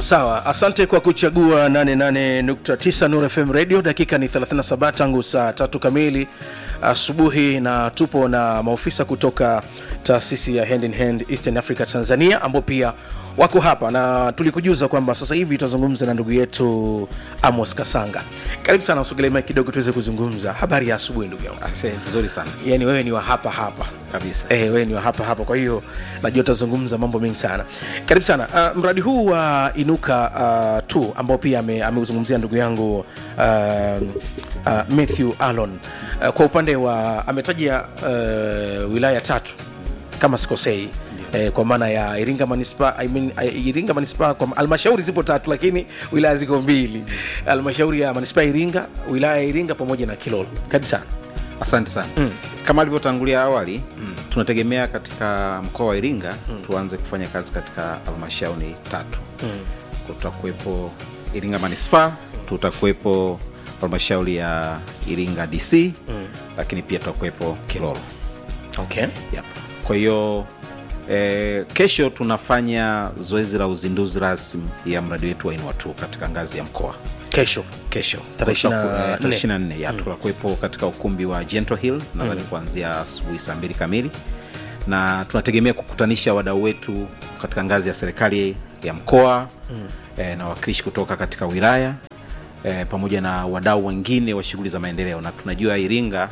sawa asante kwa kuchagua 88.9 Nuru FM radio dakika ni 37 tangu saa tatu kamili asubuhi na tupo na maofisa kutoka taasisi ya hand in hand eastern africa tanzania ambao pia wako hapa na tulikujuza kwamba sasa hivi tutazungumza na ndugu yetu amos kasanga karibu sana usogelee mic kidogo tuweze kuzungumza habari ya asubuhi ndugu yangu Asante, vizuri sana yani wewe ni wa hapa hapa kabisa. Eh, wewe ni wa hapa hapa kwa hiyo najua utazungumza mambo mengi sana karibu sana uh, mradi huu wa uh, inuka uh, tu ambao pia ame- ameuzungumzia ndugu yangu uh, uh, matthew alon uh, kwa upande wa ametaja uh, wilaya tatu kama sikosei Eh, kwa maana ya iringa manispa I mean, eh, iringa manispa kwa halmashauri zipo tatu lakini wilaya ziko mbili halmashauri ya manispa ya iringa wilaya ya iringa pamoja na kilolo karibu sana Asante sana mm. Kama alivyotangulia awali mm. tunategemea katika mkoa wa Iringa mm. tuanze kufanya kazi katika halmashauri tatu mm. tutakuwepo Iringa manispaa, tutakuwepo halmashauri ya Iringa DC mm. lakini pia tutakuwepo Kilolo okay. yep. Kwa hiyo eh, kesho tunafanya zoezi la uzinduzi rasmi ya mradi wetu wa Inua tu katika ngazi ya mkoa kesho kesho Tarehe ishirini na Tutaku- eh, tarehe nne. ishirini na nne ya tutakuwepo katika ukumbi wa Gentle Hill nadhani kuanzia asubuhi saa mbili kamili na tunategemea kukutanisha wadau wetu katika ngazi ya serikali ya mkoa mm. eh, na wakilishi kutoka katika wilaya eh, pamoja na wadau wengine wa shughuli za maendeleo na tunajua Iringa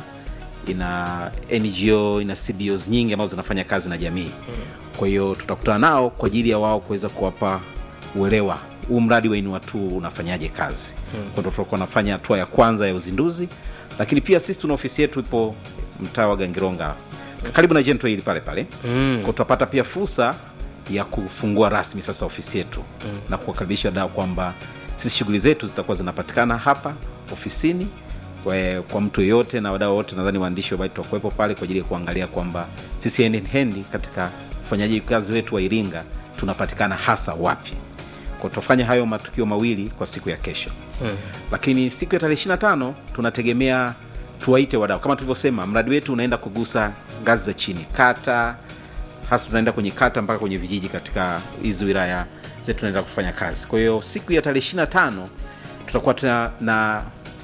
ina ngo ina cbos nyingi ambazo zinafanya kazi na jamii kwa hiyo tutakutana nao kwa ajili ya wao kuweza kuwapa uelewa huu mradi wa inua tu unafanyaje kazi hmm. kwa ndo tutakuwa nafanya hatua ya kwanza ya uzinduzi lakini pia sisi tuna ofisi yetu ipo mtaa wa gangironga karibu na jento hili pale pale mm. kwa tutapata pia fursa ya kufungua rasmi sasa ofisi yetu mm. na kuwakaribisha wadau kwamba sisi shughuli zetu zitakuwa zinapatikana hapa ofisini kwa, kwa mtu yeyote na wadau wote nadhani waandishi wa habari tutakuwepo pale kwa ajili ya kuangalia kwamba sisi hand in hand katika ufanyaji kazi wetu wa iringa tunapatikana hasa wapi kwa tutafanya hayo matukio mawili kwa siku ya kesho hmm. lakini siku ya tarehe 25 tunategemea tuwaite wadau kama tulivyosema mradi wetu unaenda kugusa ngazi za chini kata hasa tunaenda kwenye kata mpaka kwenye vijiji katika hizi wilaya zetu tunaenda kufanya kazi kwa hiyo siku ya tarehe 25 tutakuwa tuna na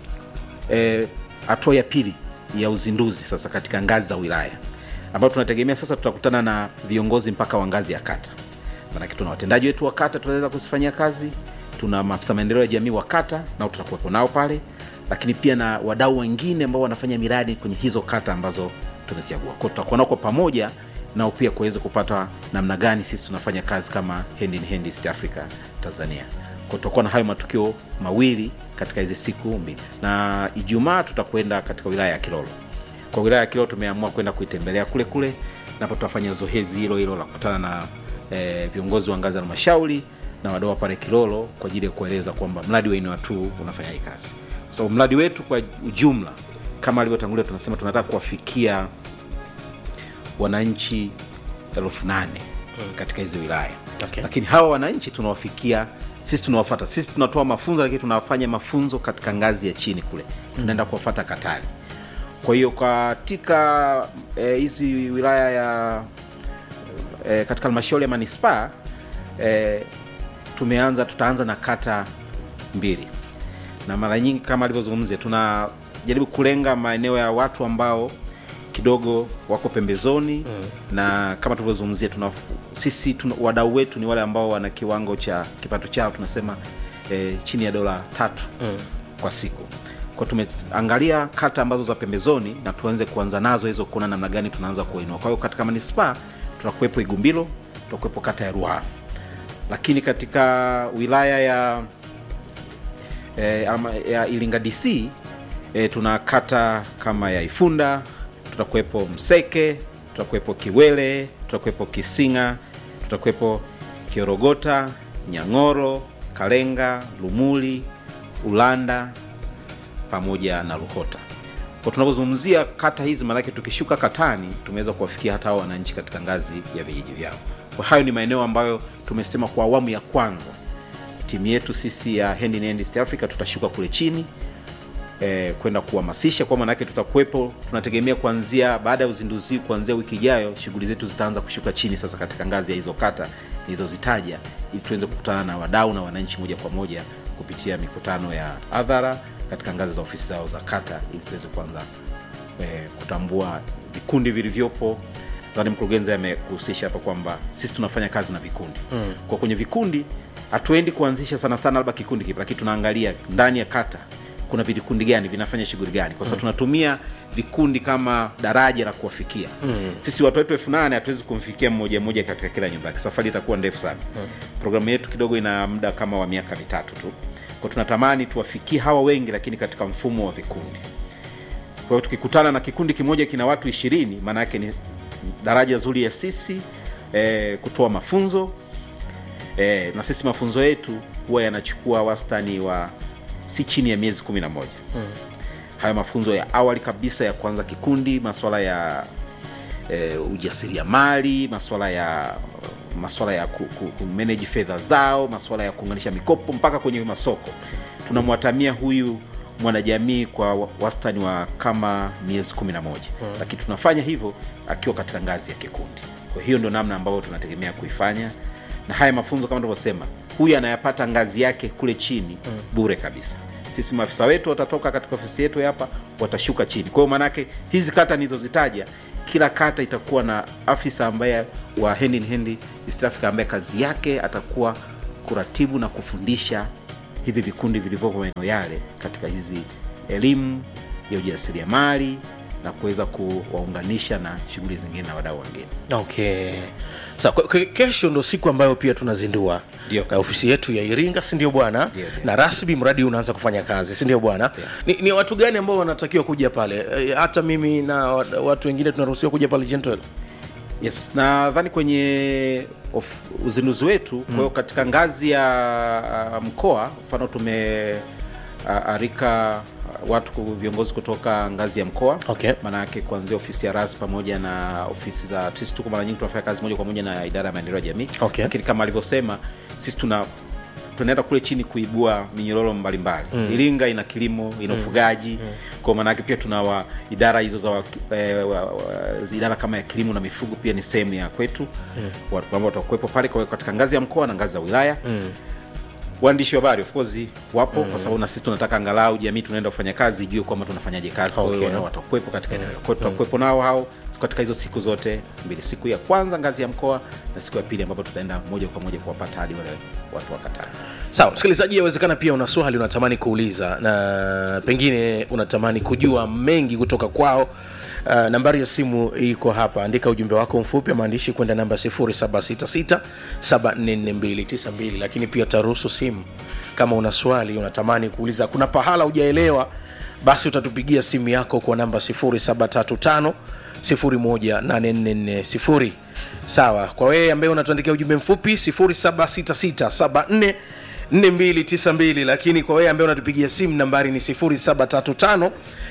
eh, hatua ya pili ya uzinduzi sasa katika ngazi za wilaya ambayo tunategemea sasa tutakutana na viongozi mpaka wa ngazi ya kata manake tuna watendaji wetu wa kata tunaweza kuzifanyia kazi tuna maafisa maendeleo ya jamii wa kata nao tutakuwepo nao pale lakini pia na wadau wengine ambao wanafanya miradi kwenye hizo kata ambazo tumezichagua kwao tutakuwa nao kwa pamoja nao pia kuweza kupata namna gani sisi tunafanya kazi kama hand in hand East Africa Tanzania kwa tutakuwa na hayo matukio mawili katika hizi siku mbili na ijumaa tutakwenda katika wilaya ya kilolo kwa wilaya ya kilolo tumeamua kwenda kuitembelea kule kule napo tutafanya zoezi hilo hilo la kukutana na eh, viongozi wa ngazi ya halmashauri na wadau wa pale kilolo kwa ajili ya kueleza kwamba mradi wa inua tu unafanya hii kazi kwa sababu mradi wetu kwa ujumla kama alivyotangulia tunasema tunataka kuwafikia wananchi elfu nane katika hizi wilaya Okay. lakini hawa wananchi tunawafikia sisi tunawafata sisi tunatoa mafunzo lakini tunawafanya mafunzo katika ngazi ya chini kule tunaenda kuwafata katari kwa hiyo katika eh, hizi wilaya ya eh, katika halmashauri ya manispaa eh, tumeanza tutaanza na kata mbili na mara nyingi kama alivyozungumzia tunajaribu kulenga maeneo ya watu ambao kidogo wako pembezoni mm. na kama tulivyozungumzia tuna sisi tuna, wadau wetu ni wale ambao wana kiwango cha kipato chao tunasema eh, chini ya dola tatu mm. kwa siku kwa tumeangalia kata ambazo za pembezoni na tuanze kuanza nazo hizo kuona namna gani tunaanza kuinua kwa hiyo katika manispaa tutakuwepo igumbilo tutakuwepo kata ya ruaha lakini katika wilaya ya eh, ama, ya iringa dc eh, tuna kata kama ya ifunda tutakuwepo mseke tutakuwepo kiwele tutakuwepo kisinga tutakuwepo kiorogota nyang'oro kalenga lumuli ulanda pamoja na ruhota kwa tunapozungumzia kata hizi maanake tukishuka katani tumeweza kuwafikia hata hao wananchi katika ngazi ya vijiji vyao kwa hayo ni maeneo ambayo tumesema kwa awamu ya kwanza timu yetu sisi ya hand in hand East Africa tutashuka kule chini eh, kwenda kuhamasisha kwa maanake tutakuwepo tunategemea kuanzia baada ya uzinduzi kuanzia wiki ijayo shughuli zetu zitaanza kushuka chini sasa katika ngazi ya hizo kata nilizozitaja ili tuweze kukutana na wadau na wananchi moja kwa moja kupitia mikutano ya hadhara katika ngazi za ofisi zao za kata ili tuweze kuanza eh, kutambua vikundi vilivyopo nadhani mkurugenzi amekuhusisha hapa kwamba sisi tunafanya kazi na vikundi mm. kwa kwenye vikundi hatuendi kuanzisha sana sana labda kikundi kipi lakini tunaangalia ndani ya kata kuna vikundi gani vinafanya shughuli gani kwa sababu mm. tunatumia vikundi kama daraja la kuwafikia mm. sisi watu wetu elfu nane hatuwezi kumfikia mmoja mmoja katika kila nyumba yake safari itakuwa ndefu sana mm. programu yetu kidogo ina muda kama wa miaka mitatu tu kwa tunatamani tuwafikie hawa wengi lakini katika mfumo wa vikundi kwa hiyo tukikutana na kikundi kimoja kina watu ishirini maana yake ni daraja zuri ya sisi eh, kutoa mafunzo eh, na sisi mafunzo yetu huwa yanachukua wastani wa si chini ya miezi kumi na moja mm. haya mafunzo ya awali kabisa ya kuanza kikundi maswala ya eh, ujasiriamali maswala ya maswala ya ku, ku, ku manage fedha zao maswala ya kuunganisha mikopo mpaka kwenye masoko tunamwatamia huyu mwanajamii kwa wastani wa kama miezi kumi na moja hmm. lakini tunafanya hivyo akiwa katika ngazi ya kikundi kwa hiyo ndio namna ambayo tunategemea kuifanya na haya mafunzo kama tunavyosema huyu anayapata ngazi yake kule chini hmm. bure kabisa sisi maafisa wetu watatoka katika ofisi yetu hapa watashuka chini kwa hiyo maanake hizi kata nilizozitaja kila kata itakuwa na afisa ambaye wa hand in hand East Africa ambaye kazi yake atakuwa kuratibu na kufundisha hivi vikundi vilivyopo maeneo yale katika hizi elimu ya ujasiriamali na kuweza kuwaunganisha na shughuli zingine na wadau wengine okay sa so, kesho ndo siku ambayo pia tunazindua Ndio. na ofisi yetu ya iringa sindio bwana Ndio, ndio. na rasmi mradi huu unaanza kufanya kazi sindio bwana ni, ni watu gani ambao wanatakiwa kuja pale e, hata mimi na wa- watu wengine tunaruhusiwa kuja pale gentle yes nadhani kwenye of, uzinduzi wetu kwa hiyo katika ngazi ya uh, mkoa mfano tume uh, arika uh, watu ku- viongozi kutoka ngazi ya mkoa Okay. maanayake kuanzia ofisi ya ras pamoja na ofisi za sisi tuko mara nyingi tunafanya kazi moja kwa moja na idara ya maendeleo ya jamii Okay. lakini kama alivyosema sisi tuna tunaenda kule chini kuibua minyororo mbalimbali mm. iringa ina kilimo ina ufugaji mm. kwa maanake pia tuna wa, idara hizo za wa, eh, wa, wa, idara kama ya kilimo na mifugo pia ni sehemu ya kwetu mm. watu ambao watakuwepo pale kwa hiyo katika ngazi ya mkoa na ngazi za wilaya mm waandishi wa habari of course wapo mm. kwa sababu na sisi tunataka angalau jamii tunaenda kufanya kazi ijue kwamba tunafanya kazi kwa hiyo Okay. nao watakuwepo katika eneo hilo. kwa hiyo tutakuwepo nao hao katika hizo siku zote mbili siku ya kwanza ngazi ya mkoa na siku ya pili ambapo tutaenda moja kwa moja kuwapata hadi wale watu wa katani sawa msikilizaji yawezekana pia una swali unatamani kuuliza na pengine unatamani kujua mengi kutoka kwao Uh, nambari ya simu iko hapa andika ujumbe wako mfupi wa maandishi kwenda namba 766744292 lakini pia taruhusu simu kama una swali unatamani kuuliza kuna pahala hujaelewa basi utatupigia simu yako kwa namba 735 18440 sawa kwa wewe ambaye unatuandikia ujumbe mfupi 76674 4292 lakini kwa wewe ambaye unatupigia simu nambari ni 735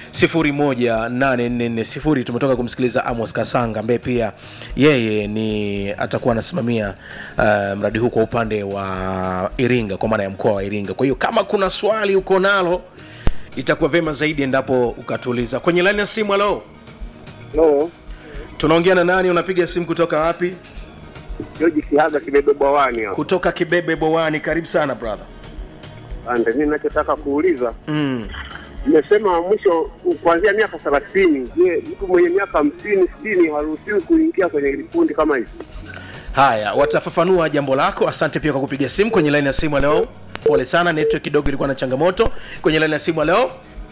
18440 tumetoka kumsikiliza amos kasanga ambaye pia yeye ni atakuwa anasimamia uh, mradi huu kwa upande wa iringa kwa maana ya mkoa wa iringa kwa hiyo kama kuna swali uko nalo itakuwa vema zaidi endapo ukatuuliza kwenye laini ya simu halo No, tunaongea na nani unapiga simu kutoka wapi George Kihaga kimebebwa wani hapo. kutoka kibebe bowani karibu sana brother Ande, mimi ninachotaka kuuliza mm. nimesema mwisho kuanzia miaka thelathini. Je, mtu mwenye miaka hamsini sitini haruhusiwi kuingia kwenye vikundi kama hivi? haya watafafanua jambo lako asante pia kwa kupiga simu kwenye laini ya simu leo pole sana network kidogo ilikuwa na changamoto kwenye laini ya simu leo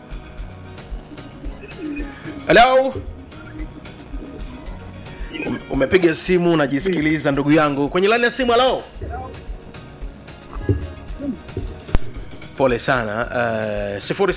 halo Um- umepiga simu unajisikiliza ndugu yangu kwenye laini ya simu halo pole sana uh,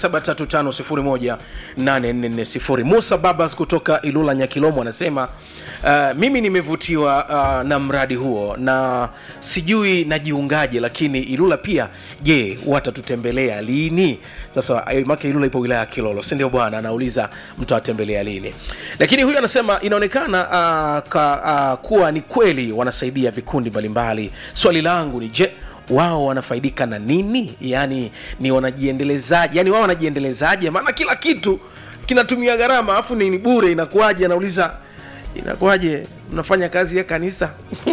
735 musa babas kutoka ilula nyakilomo anasema uh, mimi nimevutiwa uh, na mradi huo na sijui najiungaje lakini ilula pia je watatutembelea lini sasa eh, maka ilula ipo wilaya ya kilolo sindio bwana anauliza mtawatembelea lini lakini huyu anasema inaonekana uh, ka, uh, kuwa ni kweli wanasaidia vikundi mbalimbali swali langu ni je wao wanafaidika na nini yaani ni wanajiendelezaje yaani wao wanajiendelezaje maana kila kitu kinatumia gharama alafu ni ni bure inakuwaje anauliza inakuwaje mnafanya kazi ya kanisa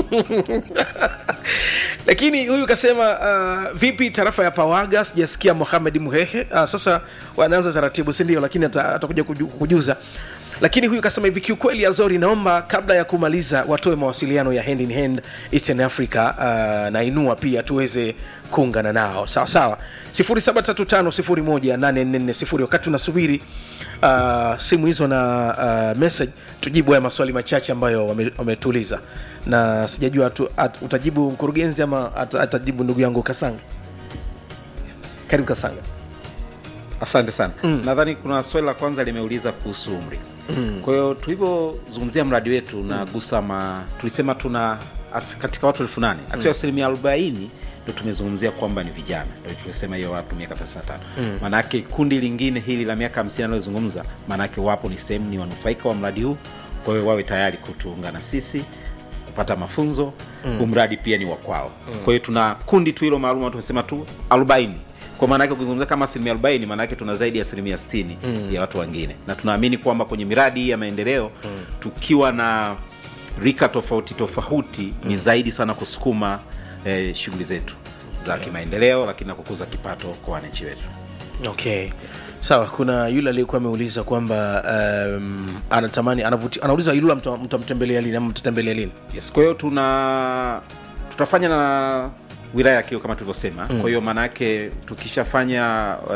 lakini huyu kasema uh, vipi tarafa ya pawaga sijasikia mohamed muhehe uh, sasa wanaanza taratibu sindio lakini ata- atakuja kuju, kujuza lakini huyu kasema hivi kiukweli azori naomba kabla ya kumaliza watoe mawasiliano ya hand in hand eastern africa uh, na inua pia tuweze kuungana nao sawa sawa 735 wakati tunasubiri uh, simu hizo na uh, message tujibu haya maswali machache ambayo wame- wametuuliza na sijajua tu, at, utajibu mkurugenzi ama at, atajibu ndugu yangu kasanga karibu kasanga asante sana mm. nadhani kuna swali la kwanza limeuliza kuhusu umri mm. kwa hiyo tulivyozungumzia mradi wetu unagusa ma tulisema tuna as, katika watu elfu nane akiwa asilimia arobaini ndo tumezungumzia kwamba ni vijana ndo tulisema hiyo watu miaka 35 mm. maanaake kundi lingine hili la miaka 50 analozungumza maanaake wapo ni sehemu ni wanufaika wa mradi huu kwa hiyo wawe tayari kutuungana sisi kupata mafunzo mm. umradi pia ni wa kwao mm. kwa hiyo tuna kundi tu hilo maalum tumesema tu 40 kwa maana yake ukizungumzia kama asilimia 40 maana yake tuna zaidi ya asilimia 60 mm. ya watu wengine na tunaamini kwamba kwenye miradi hii ya maendeleo mm. tukiwa na rika tofauti tofauti mm. ni zaidi sana kusukuma eh, shughuli zetu za kimaendeleo lakini na kukuza kipato kwa wananchi wetu okay sawa kuna yule aliyekuwa ameuliza kwamba um, anatamani anavuti, anauliza yule mta- mtamtembelea lini ama mtatembelea lini yes kwa hiyo tuna tutafanya na wilaya ya kio kama tulivyosema mm. kwa hiyo maana yake tukishafanya